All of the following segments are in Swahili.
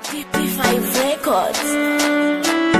P5 Records.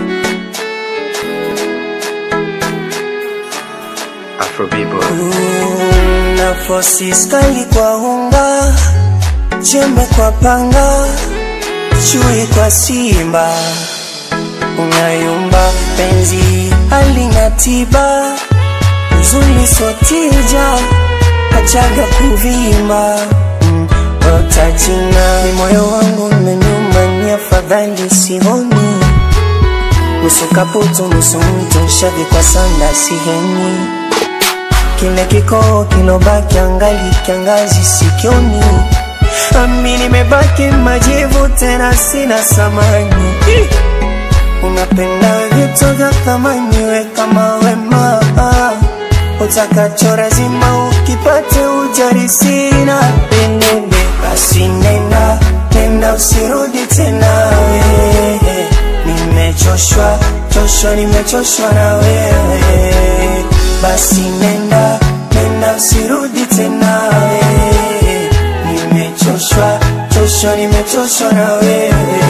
Afro people. na fosi skali kwa unga, jembe kwa panga, chui kwa simba, unayumba penzi halina tiba, uzuri sotija, achaga kuvimba mm, otachina ni moyo wangu umenyuma, ni afadhali sioni nusu kaputu nusu mtu shavi kwa sana siheni kile kikoo kilobaki angali kiangazi sikioni ami nimebaki majivu tena sina samani unapenda vitu vya thamani we kama wema utakacho lazima ukipate ujari sina penende basi nenda nenda usirudi tena we nimechoshwa choshwa nimechoshwa na wewe basi nenda nenda usirudi tena we nimechoshwa choshwa nimechoshwa na wewe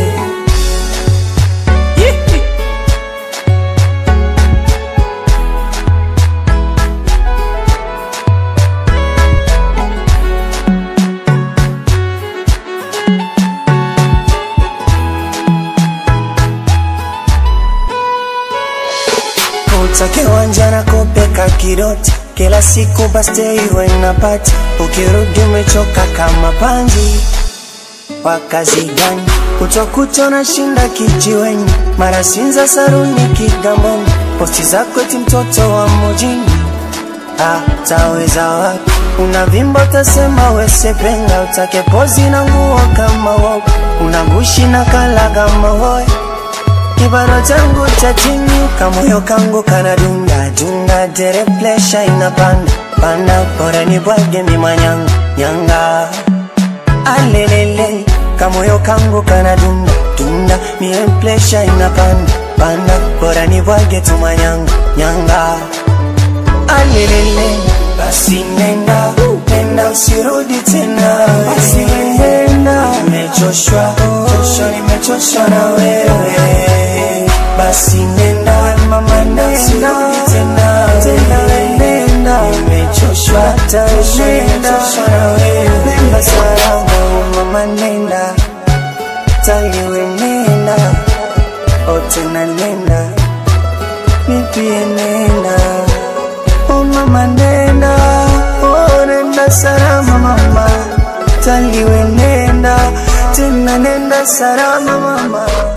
utake wanja na kopeka kidoti kila siku baste iwe napati ukirudi umechoka kama panzi wa kazi gani kutokuto na shinda kijiweni mara sinza saruni kigamboni posti zako ti mtoto wa mujini ataweza wapi unavimba utasema wesepenga utake pozi na nguo kama wope unagushi na kala kama woe kibaro changu cha chini kamoyo kangu kana dunga dunga tere plesha inapanda panda bora ni bwage mimanyanga nyanga alelele kamoyo kangu kana dunga dunga mie plesha inapanda panda bora ni bwage tumanyanga nyanga alelele basi nenda nenda usirudi tena basi nenda nimechoshwa choshwa nimechoshwa na wewe basi nenda mama nenda usirudi tena tena nenda nimechoshwa choshwa nimechoshwa na wewe nenda salama mama nenda taliwe nenda o tena nenda nipie nenda Oh mama nenda, oh nenda salama mama, taliwe nenda, tena nenda salama mama.